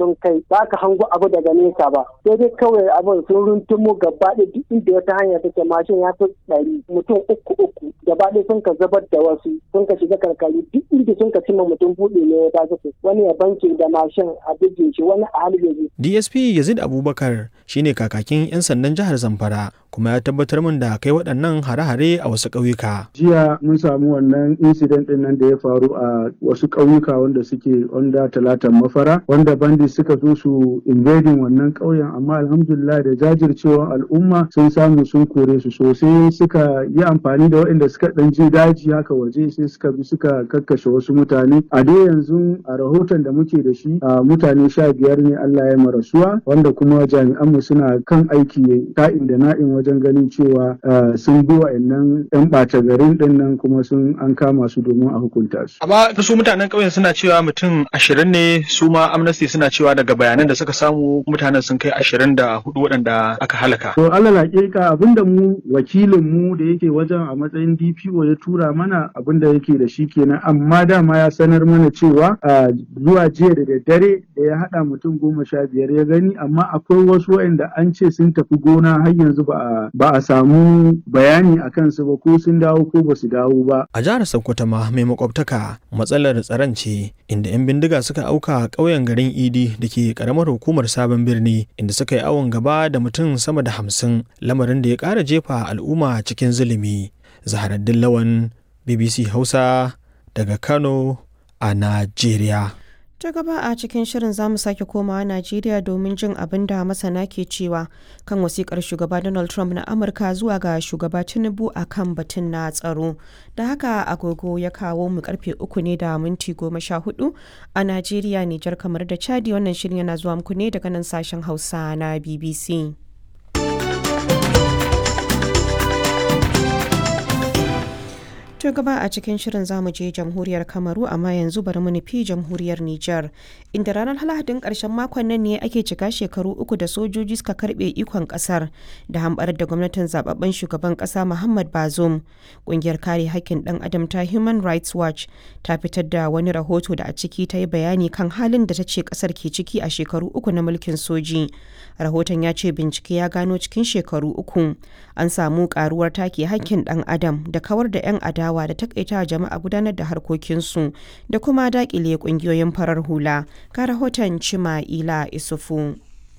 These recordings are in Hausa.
sun kai ba ka hango abu daga nesa ba sai dai kawai abin sun runtumo gaba ɗaya duk inda wata hanya take mashin ya fi ɗari mutum uku uku gaba ɗaya sun ka zubar da wasu sun ka shiga karkari duk inda sun ka cimma mutum buɗe ne ya ta wani ya banke da mashin a bige shi wani a halin DSP Yazid Abubakar shine kakakin 'yan sandan jihar Zamfara kuma ya tabbatar min da kai waɗannan hare-hare a wasu ƙauyuka. Jiya mun samu wannan incident ɗin nan da ya faru a wasu ƙauyuka wanda suke onda talatan mafara wanda bandi suka zo su invading wannan ƙauyen amma alhamdulillah da jajircewar al'umma sun samu sun kore su sosai suka yi amfani da waɗanda suka ɗan je daji haka waje sai suka bi suka kakkashe wasu mutane a dai yanzu a rahoton da muke da shi a mutane sha biyar ne Allah ya marasuwa wanda kuma jami'anmu suna kan aiki ka'in da na'in wajen ganin cewa sun bi wa'annan 'yan ɓata garin ɗin nan kuma sun an kama su domin a hukunta su. Amma su mutanen ƙauyen suna cewa mutum ashirin ne su ma amnesty suna cewa daga bayanan da suka samu mutanen sun kai ashirin da hudu waɗanda aka halaka. To Allah hakika abinda mu wakilin mu da yake wajen a matsayin DPO ya tura mana abinda yake da shi kenan amma dama ya sanar mana cewa zuwa jiya da daddare da ya haɗa mutum goma sha biyar ya gani amma akwai wasu waɗanda an ce sun tafi gona har yanzu ba ba a samu bayani a kansu ba ko sun dawo ko ba su dawo ba. A jihar Sokoto ma mai makwabtaka matsalar tsaron ce inda 'yan bindiga suka auka ƙauyen garin Idi da ke ƙaramar hukumar sabon birni inda suka yi awon gaba da mutum sama da hamsin lamarin da ya ƙara jefa al'umma cikin zulumi. Zaharaddin Lawan BBC Hausa daga Kano a Najeriya. ta gaba a cikin shirin zamu sake komawa najeriya domin jin abin da masana ke cewa kan wasikar shugaba donald trump na amurka zuwa ga shugaba tinubu a kan batun na tsaro da haka agogo ya kawo mu karfe uku ne da minti goma sha hudu a najeriya nijar kamar da chadi wannan shirin yana zuwa muku ne daga nan sashen hausa na bbc To gaba a cikin shirin zamu je jamhuriyar Kamaru amma yanzu bari mu nufi jamhuriyar Nijar inda ranar Lahadin karshen makon nan ne ake cika shekaru uku da sojoji suka karbe ikon kasar da hambarar da gwamnatin zababben shugaban kasa Muhammad Bazoum. Kungiyar kare hakkin dan adam ta Human Rights Watch ta fitar da wani rahoto da a ciki ta yi bayani kan halin da ta ce kasar ke ciki a shekaru uku na mulkin soji. Rahoton ya ce bincike ya gano cikin shekaru uku an samu karuwar take hakkin dan adam da kawar da 'yan adawa adawa da takaita jama'a gudanar da harkokinsu da kuma dakile kungiyoyin farar hula ga rahoton cima ila isufu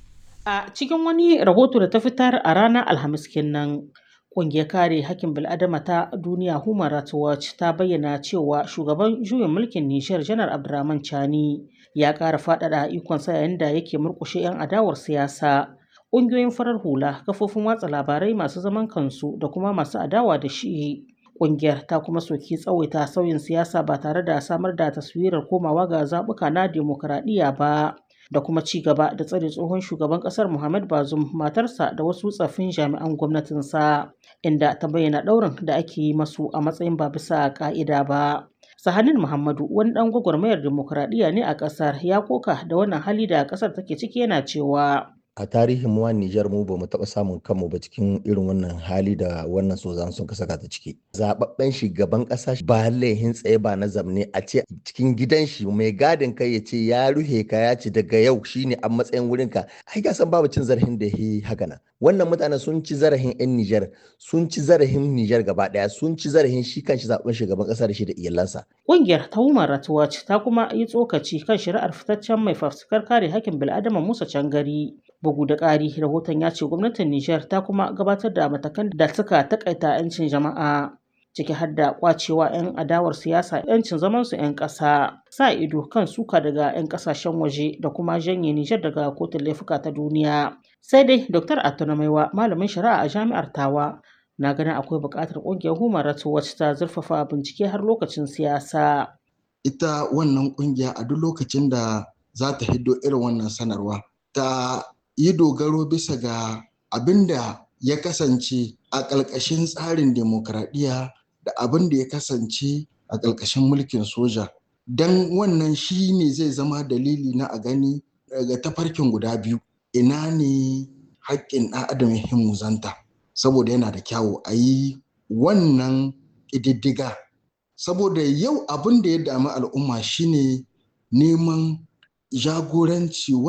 a cikin wani rahoto da ta fitar a ranar alhamis kenan Ƙungiyar kare hakkin bil'adama ta duniya Human Rights Watch ta bayyana cewa shugaban juyin mulkin Nishar Janar Abdurrahman Chani ya ƙara faɗaɗa ikonsa yayin da yake murƙushe 'yan adawar siyasa. Ƙungiyoyin farar hula, kafofin watsa labarai masu zaman kansu da kuma masu adawa da shi Ƙungiyar ta kuma soki tsawaita sauyin siyasa ba tare da samar da taswirar komawa ga zaɓuka na demokuraɗiyya ba da kuma ci gaba da tsare tsohon shugaban ƙasar Muhammad Bazoum matarsa da wasu tsaffin jami'an gwamnatinsa inda ta bayyana ɗaurin da ake yi masu a matsayin ba bisa ƙa'ida ba. Sahanin Muhammadu wani ɗan gwagwarmayar demokuraɗiyya ne a ƙasar ya koka da wannan hali da ƙasar take ciki yana cewa a tarihin mu Nijar mu ba mu taɓa samun kanmu ba cikin irin wannan hali da wannan sozan sun ka saka ta ciki. Zababben shugaban ƙasa ba laihin tsaye ba na zamne a ce cikin gidan shi mai gadin kai ya ce ya ruhe ka ya ce daga yau shine a matsayin wurin ka. Ai ga san babu cin zarafin da yi haka nan. Wannan mutane sun ci zarafin 'yan Nijar, sun ci zarafin Nijar gaba ɗaya, sun ci zarafin shi kanshi zaɓen shugaban ƙasa da shi da iyalansa. Ƙungiyar ta Human Rights Watch ta kuma yi tsokaci kan shari'ar fitaccen mai fafutukar kare hakkin bil'adama Musa Cangari. Bugu da ƙari, rahoton ya ce gwamnatin Nijar ta kuma gabatar da matakan da suka takaita 'yancin jama'a. ciki har da kwacewa 'yan adawar siyasa 'yancin zamansu 'yan ƙasa sa ido kan suka daga 'yan ƙasashen waje da kuma janye Nijar daga kotun laifuka ta duniya. Sai dai Dr. Atuna Maiwa malamin shari'a a jami'ar Tawa na ganin akwai buƙatar ƙungiyar Human Rights Watch ta zurfafa bincike har lokacin siyasa. Ita wannan ƙungiya a duk lokacin da za ta hiddo irin wannan sanarwa ta yi dogaro bisa ga abin da ya kasance a ƙalƙashin tsarin demokradiyya da abin da ya kasance a ƙalƙashin mulkin soja don wannan shi ne zai zama dalili na a gani daga tafarkin guda biyu ina ne haƙƙin ɗan adam ya himmuzanta saboda yana da kyawu a yi wannan ƙididdiga saboda yau abin da ya dami al'umma shine neman jagoranci